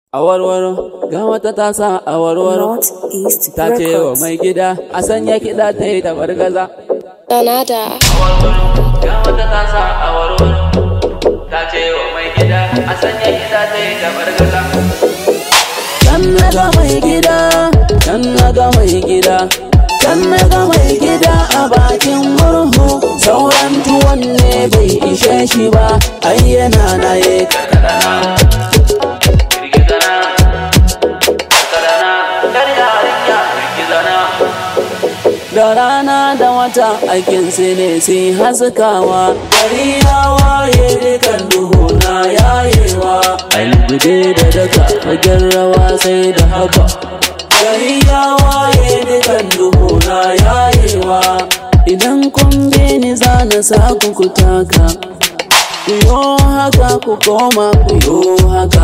A warwaro, ga wata ta sa a warwaro. Northeast Ta ce wa Records. mai gida, a sanya kiɗa ta yi tabargaza. Danada. A warwaro, ga wata ta sa a warwaro. Ta ce wa mai gida, a sanya kiɗa ta yi tabargaza. Can na ga mai gida, can na ga mai gida. Can na ga mai gida a bakin murhu. Sauran tuwon ne bai ishe shi ba, ai yana na ye karkadana. Girgizana, karkadana, yar yarinya girgizana. Da rana da wata aikin su ne sai haskawa Gari ya waye dukan duhu na yayewa Albude da daga fagen rawa sai da haka Gari ya waye dukan duhu na yayewa Idan kun bi ni za na sa ku ku taka Ku yo haka ku koma ku yo haka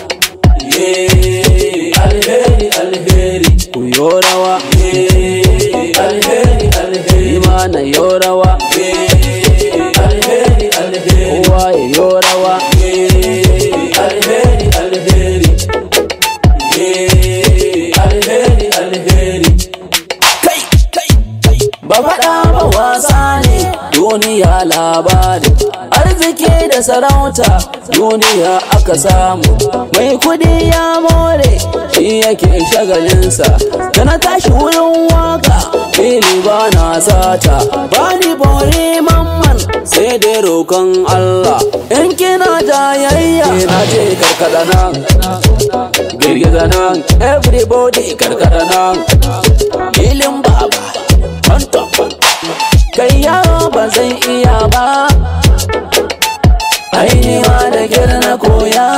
Ye alheri alheri ku yo rawa Ye alheri alheri mana yo rawa Ye alheri alheri kowa ya yo rawa Ye alheri alheri Ye alheri alheri kai kai kai ba faɗa ba wasa ne duniya labari arziki da sarauta duniya aka samu mai kudi ya more shi yake shagalinsa da na tashi wurin waka fili ba na sata ba ni bore mamman sai dai roƙon Allah in kina jayayya na ce karkada nan girgiza nan everybody karkada nan filin baba on top kai yaro ba zan iya ba ainiwa da girna koya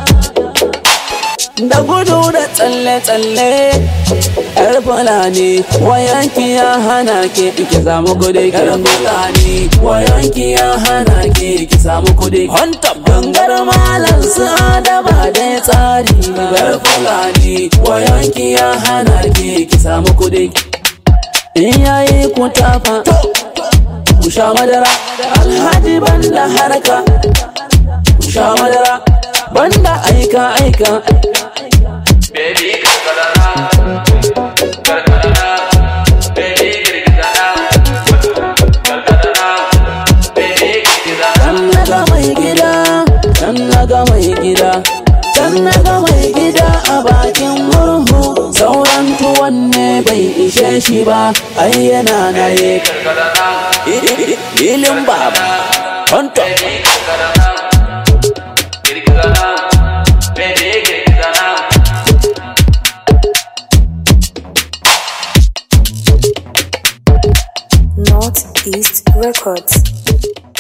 da gudu da tsalle-tsalle yar fulani wayanki ya hana ke ki samu kudi yar fulani wayanki ya hana ke ki samu kudi honta gangar malam su adaba da tsari yar fulani wayanki ya hana ke ki samu kudi in yayi ku tafa ku sha madara alhaji banda harka ku sha madara banda aika aika Baby karkarana karkarana baby girgizana karkarana baby girgizana Can naga mai gida can naga mai gida can naga mai gida a bakin murhu sauran tuwon ne bai ishe shi ba ai yana na ye karkarana ilin baba Tonto. Northeast Records.